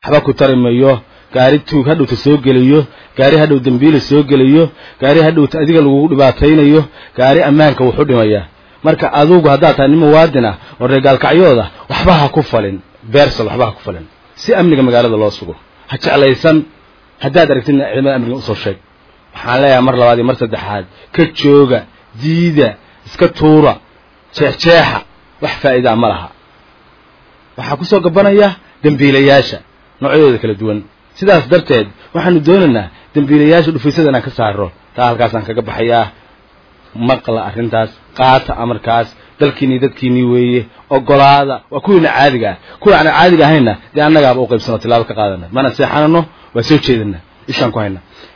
waxba ku tari mayo gaari tuug hadhowta soo gelayo gaari hadhow dembiila soo gelayo gaari hadhowta adiga lagugu dhibaataynayo gaari ammaanka wuxu dhimaya marka adugu haddaad tahay nin muwaadin ah oo reegaalkacyooda waxba ha ku falin beersal waxba ha ku falin si amniga magaalada loo sugo ha jeclaysan haddaad aragtidna ciidamada amniga usoo sheeg waxaan leeyahay mar labaad iyo mar saddexaad ka jooga diida iska tuura jeexjeexa wax faa'iidaa ma laha waxaa ku soo gabanaya dembiilayaasha noocyadooda kala duwan sidaas darteed waxaanu doonaynaa dembiilayaasha dhufaysada inaan ka saaro taa halkaasaan kaga baxayaa maqla arrintaas qaata amarkaas dalkiinii dadkiinii weeye ogolaada waa kuwiina caadiga ah kuwa aan caadiga ahaynna dee annagaaba u qaybsanoo tilaabo ka qaadana mana seexanano waa soo jeedana ishaan ku hayna